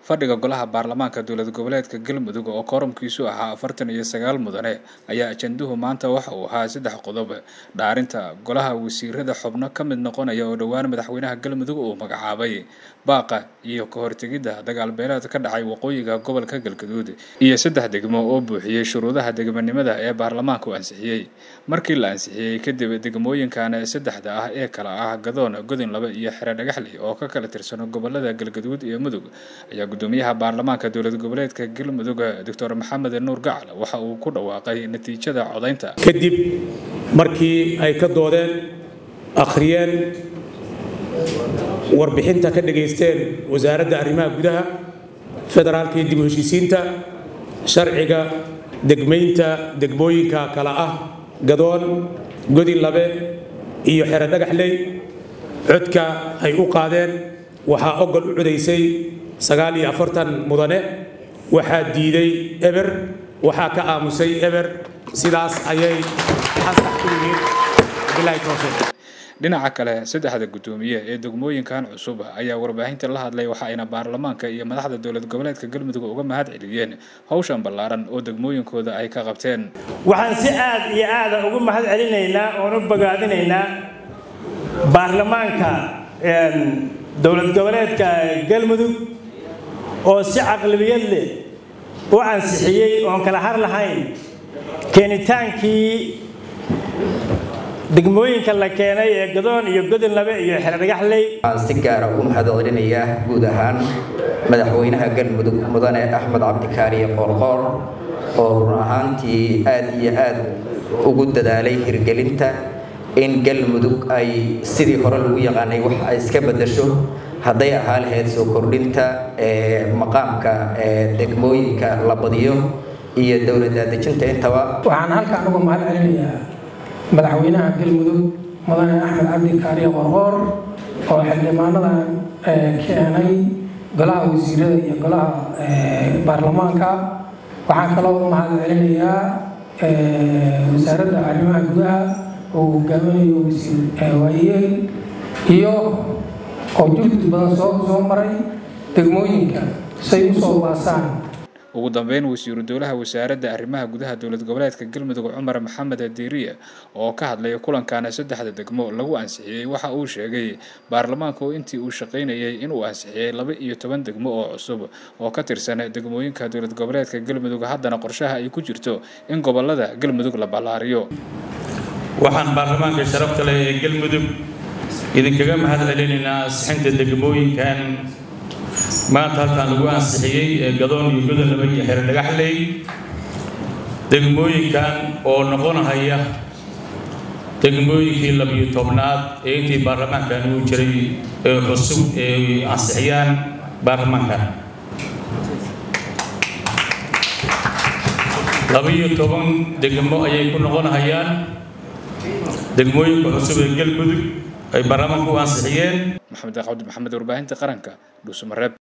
fadhiga golaha baarlamaanka dowlad goboleedka galmudug oo kooramkiisu ahaa afartan iyo sagaal mudane ayaa ajanduhu maanta waxa uu ahaa saddex qodob dhaarinta golaha wasiirada xubno ka mid noqonaya oo dhowaan madaxweynaha galmudug uu magacaabay baaqa iyo ka hortegidda dagaalbeeleed ka dhacay waqooyiga gobolka galgaduud iyo saddex degmo oo buuxiyey shuruudaha degmanimada ee baarlamaanku ansixiyey markii la ansixiyey kadib degmooyinkan saddexda ah ee kala ah gadoon godin laba iyo xero dhagaxley oo ka kala tirsano gobolada galgaduud iyo mudug ayaa gudoomiyaha baarlamaanka dowlad goboleedka galmudug doctor maxamed nuur gacal waxa uu ku dhawaaqay natiijada codaynta kadib markii ay ka doodeen akhriyeen warbixinta ka dhegaysteen wasaaradda arrimaha gudaha federaalka iyo dib u heshiisiinta sharciga degmaynta degmooyinka kala ah gadoon godin labe iyo xero dhagaxley codka ay u qaadeen waxaa ogol u codaysay sagaal iyo afartan mudane waxaa diiday eber waxaa ka aamusay eber sidaas ayay xasax ku yihiin bilahi towfiiq dhinaca kale saddexda guddoomiye ee degmooyinkan cusub ayaa warbaahinta la hadlay waxa ayna baarlamaanka iyo madaxda dowlad goboleedka galmudug uga mahad celiyeen howshan ballaaran oo degmooyinkooda ay ka qabteen waxaan si aad iyo aada ugu mahad celinaynaa oon u bogaadinaynaa baarlamaanka dowlad goboleedka galmudug oo si caqlibiyad leh u ansixiyey oon kala har lahayn keenitaankii degmooyinka la keenay ee gadoon iyo godin labe iyo xerodhagaxley waxaan si gaara ugu mahad celinayaa guud ahaan madaxweynaha galmudug mudane axmed cabdikaariye qoorqoor oo run ahaantii aad iyo aad ugu dadaalay hirgelinta in galmudug ay sidii hore lagu yaqaanay wax ay iska bedasho hadday ahaa lahayd soo kordhinta maqaamka degmooyinka la badiyo iyo dowladda dejinta intaba waxaan halkaan uga mahad celinayaa madaxweynaha galmudug mudane axmed cabdi kaariye qorqoor oo xildhibaanadan keenay golaha wasiirada iyo golaha baarlamaanka waxaan kaloo u mahad celinayaa wasaaradda arrimaha gudaha oo hogaaminayo wasiir waayeel iyo oo juhdi badan soo soo maray degmooyinka say u soo baasaan ugu dambeyn wasiiru dowlaha wasaaradda arrimaha gudaha dowlad goboleedka galmudug cumar maxamed diiriye oo ka hadlay kulankan saddexda degmo lagu ansixiyey waxa uu sheegay baarlamaanku intii uu shaqaynayay inuu ansixiyey laba iyo toban degmo oo cusub oo ka tirsan degmooyinka dowlad goboleedka galmudug haddana qorshaha ay ku jirto in gobolada galmudug la ballaariyo waxaan baarlamaanka sharafta leh ee galmudug idinkaga mahad celinaynaa ansixinta degmooyinkan maanta halkaan lagu ansixiyey ee gadoon iyo godon laba iyo xero dhagaxley degmooyinkan oo noqonahaya degmooyinkii labiyo tobnaad ee intii baarlamaankan uu jiray ee cusub ee ansixiyaan baarlamaankan labiyo toban degmo ayay ku noqonahayaan degmooyinka cusub ee galmudug ay baarlamaanku u ansixiyeen maxamed cabdi maxamed warbaahinta qaranka dhuusamareeb